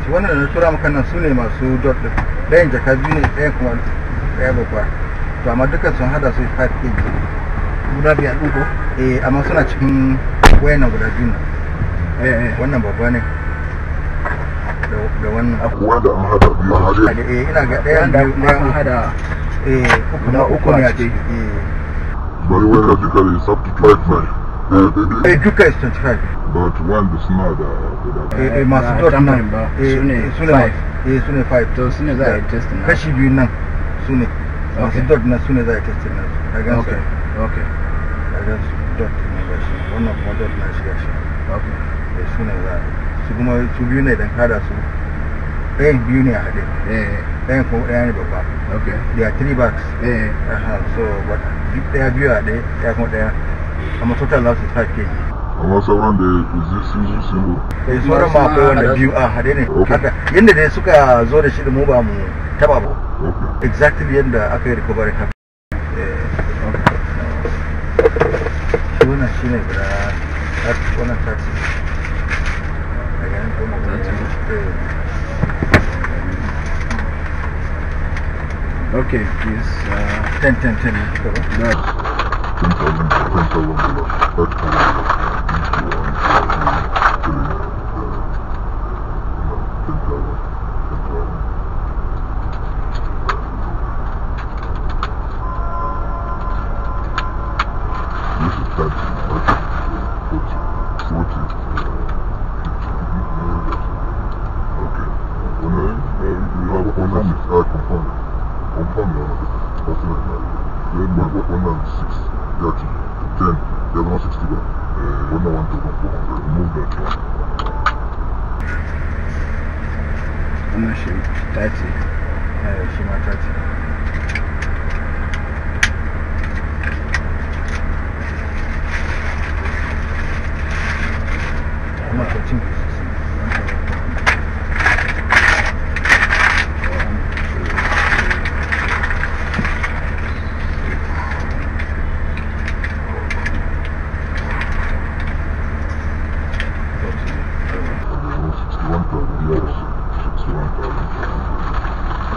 wannan da na tura maka nan su ne masu dot din ɗayan jaka biyu ne ɗayan kuma ɗaya babba to amma dukkan sun hada su 5 kg guda biyar ɗin ko eh amma suna cikin wayan nan guda biyu nan eh eh wannan babba ne da- da wannan wanda an hada biyu a hade Da- eh ina ga ɗayan wanda biyu ɗayan an uku. hada eh uku na na uku uku ne a a ciki eh bari wanda duka da is up to 25 eh daidai eh duka is 25 but wanda suna da guda eh eh, masu ba dot tambarin nan ba, eh su ne eh, su ne five. ma- eh su ne 5 to su ne za a yi test na kashi biyu nan su ne masu Okay. dot na su ne za a yi testin nan ka gan su okay okay ka gan su dot ne ga shi wannan kuma dot na shi ga shi okay eh su ne za a yi su kuma su biyu ne dan kada su ɗayan biyu ne a haɗe eh ɗayan kuma ɗaya ne babba okay there are three bags eh Aha, so but duk ɗaya biyu a ɗaya ɗaya kuma ɗaya amma total za su 5 kg amma sauran da ya sun zo sun zo eh sauran ma akwai wanda haɗa biyu su. a haɗe ne Okay. haka yadda dai suka zo da shi da mu ba mu taba ba okay exactly yadda aka yi recovery haka Eh, shi wannan shi ne guda tat- wannan taxi daga nan kuma okay please uh, 10 10 10 ne suka ba no. 10,000 10,000 dollars 5,000 This is 30, 40, 40, Okay. When I, uh, you have one and six, uh, confirm. Confirm, no, that's not right. Then one, one and six, 30, 10, the other one 60, uh, one and one thousand four hundred. Remove that one. wannan shi 30 Eh, shi ma 30 Amma 14 pieces. And the one 61,000, the other 61,000.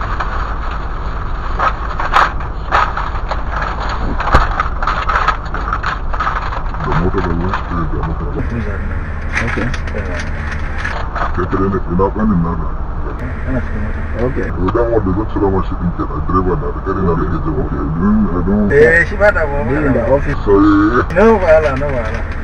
The motor da ruwan spirit da motor da Freezer ne. okay Eh, ke kare ne ina kanin nana Yana cikin mota. okay idan wanda zan cira mashi din ke a direba na da kare na da ke jaba ke don don Eh, shi ba da ba. being in the office sai No wahala, no wahala.